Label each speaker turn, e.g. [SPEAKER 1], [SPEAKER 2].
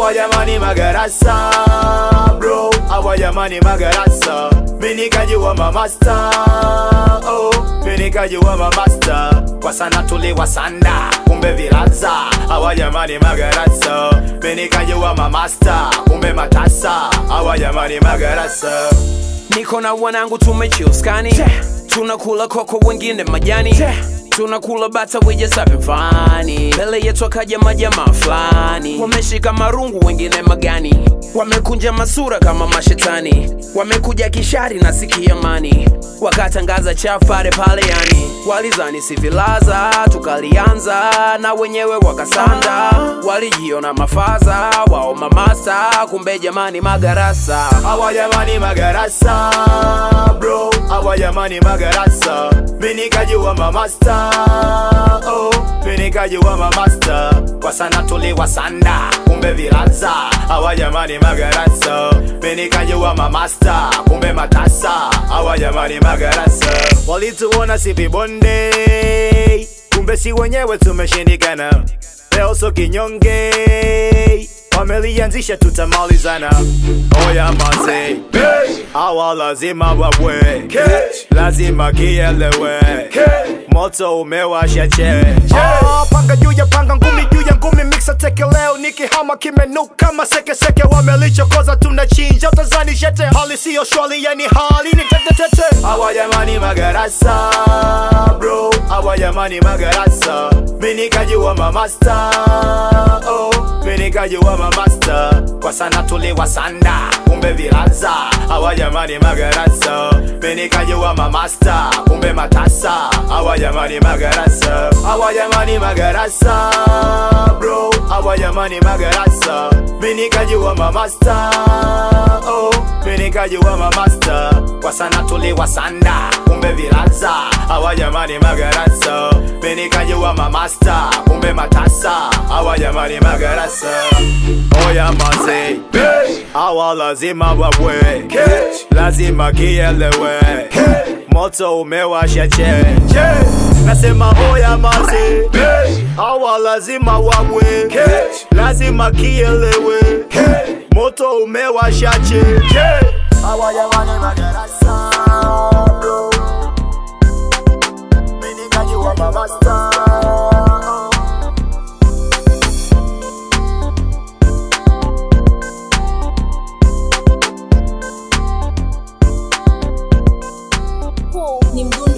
[SPEAKER 1] Hawa jamani magarasa bro, hawa jamani magarasa. Mimi nikajua mamasta, oh, mimi nikajua mamasta. Kwa sana tuliwasanda, kumbe vilaza. Hawa jamani magarasa. Mimi nikajua mamasta, kumbe matasa. Hawa jamani magarasa.
[SPEAKER 2] Niko na wanangu tumechill skani Tunakula koko wengine majani Tunakula bata wije savifani Mbele yetu akaja majamaa fulani Wameshika marungu wengine magani Wamekunja masura kama mashetani Wamekuja kishari na siki amani Wakatangaza chafare pale yani Walizani sivilaza tukalianza Na wenyewe wakasanda Walijiona mafaza Wao mamasa kumbe jamani magarasa
[SPEAKER 1] Hawa jamani magarasa bro, hawa jamani magarasa. Mimi nikajua mamasta, oh, mimi nikajua mamasta. Kwa sana tuliwasanda, kumbe vilaza. Hawa jamani magarasa. Mimi nikajua mamasta, kumbe matasa. Hawa jamani magarasa. Walituona si vibonde, kumbe si wenyewe tumeshindikana. Leo so kinyonge wamelianzisha tutamalizana. Oya maze, hawa lazima wabwe, lazima kielewe, moto umewasha che.
[SPEAKER 3] Ah, panga juu ya panga ngumi juu ya ngumi mixa teke leo nikihama kimenuka kama sekeseke wamelichokoza tunachinja utazani shete hali siyo shwali yani hali ni tetetete
[SPEAKER 1] Hawa jamani magarasa bro, hawa jamani magarasa. Mimi nikajua mamasta, oh, mimi nikajua mamasta. Kwa sana tuliwasanda, kumbe vilaza. Hawa jamani magarasa. Mimi nikajua mamasta, kumbe matasa. Hawa jamani magarasa. Hawa jamani magarasa bro, hawa jamani magarasa. Mimi nikajua mamasta, oh, mimi nikajua mamasta. Kwa sana tuliwasanda, kumbe vilaza. Hawa jamani magarasa. Mimi nikajua mamasta, kumbe matasa. Hawa jamani magarasa. Oya maze, hawa lazima wabwe, lazima kielewe, moto umewasha che. Nasema oya maze, hawa lazima wabwe, lazima kielewe, moto umewasha che. Hawa jamani magarasa, bro. Mimi nikajua mamasta.
[SPEAKER 4] Huu ni mdundo